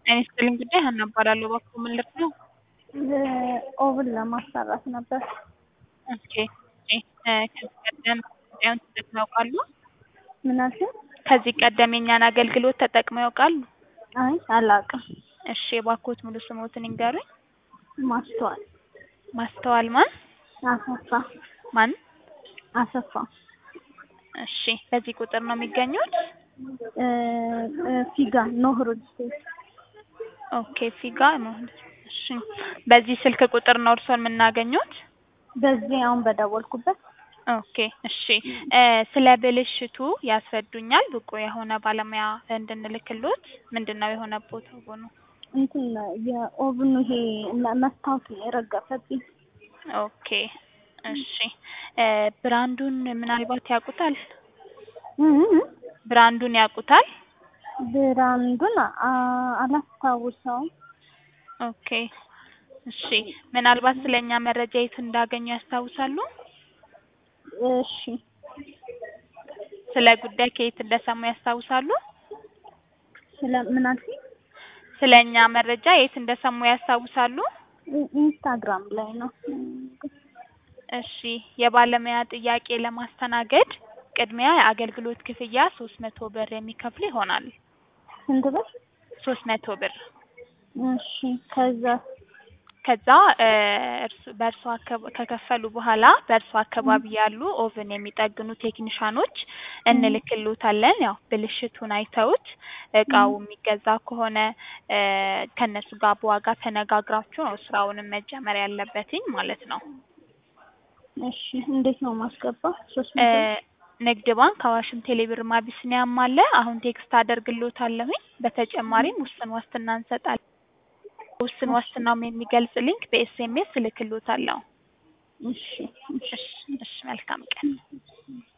ጤና ይስጥልኝ ጉዳይ ሀና እባላለሁ። እባክዎ ምን ልርዳው? ኦቭን ለማሰራት ነበር። ኦኬ እ ከዚህ ቀደም ጉዳዩን ተጠቅመው ያውቃሉ? ምን አልሽኝ? ከዚህ ቀደም የእኛን አገልግሎት ተጠቅመው ያውቃሉ? አይ አላውቅም። እሺ እባክዎት ሙሉ ስምዎትን ይንገሩኝ? ማስተዋል ማስተዋል ማን? አሰፋ ማን? አሰፋ እሺ በዚህ ቁጥር ነው የሚገኙት? እ እ ፊጋ ኖህ ሪል ስቴት ኦኬ ፊጋ መሆን እሺ በዚህ ስልክ ቁጥር ነው እርስዎን የምናገኙት? በዚህ አሁን በደወልኩበት ኦኬ እሺ እ ስለ ብልሽቱ ያስረዱኛል? ብቁ የሆነ ባለሙያ እንድንልክልዎት ምንድነው የሆነብዎት ኦቭኑ? እንትን የኦቭኑ ይሄ መስታወት ነው የረገፈብኝ። ኦኬ እሺ እ ብራንዱን ምናልባት ያውቁታል? እ እ ብራንዱን ያውቁታል? ብራንዱን አ- አላስታውሰውም። ኦኬ እሺ ምናልባት ስለኛ መረጃ የት እንዳገኙ ያስታውሳሉ? እሺ ስለ ጉዳይ ከየት እንደሰሙ ያስታውሳሉ? ስለ ምን አልሽኝ? ስለኛ መረጃ የት እንደሰሙ ያስታውሳሉ? ኢ- ኢንስታግራም ላይ ነው። እሺ የባለሙያ ጥያቄ ለማስተናገድ ቅድሚያ የአገልግሎት ክፍያ ሶስት መቶ ብር የሚከፍሉ ይሆናል። ስንት ብር? ሶስት መቶ ብር እሺ ከዛ ከዛ እ እርስ በእርሶ አካባ ከከፈሉ በኋላ በእርሶ አካባቢ ያሉ ኦቭን የሚጠግኑ ቴክኒሻኖች እንልክልዎታለን። ያው ብልሽቱን አይተውት እቃው የሚገዛ ከሆነ እ ከእነሱ ጋር በዋጋ ተነጋግራችሁ ነው ስራውንም መጀመር ያለበትኝ ማለት ነው። እሺ እንዴት ነው ማስገባው? ሶስት እ መቶ ንግድ ባንክ፣ አዋሽም፣ ቴሌብርም አቢሲኒያም አለ። አሁን ቴክስት አደርግልዎታለሁኝ። በተጨማሪም ውስን ዋስትና እንሰጣለን። ውስን ዋስትናውም የሚገልጽ ሊንክ በኤስኤምኤስ እልክልዎታለሁ። እሺ እሺ እሺ እሺ መልካም ቀን።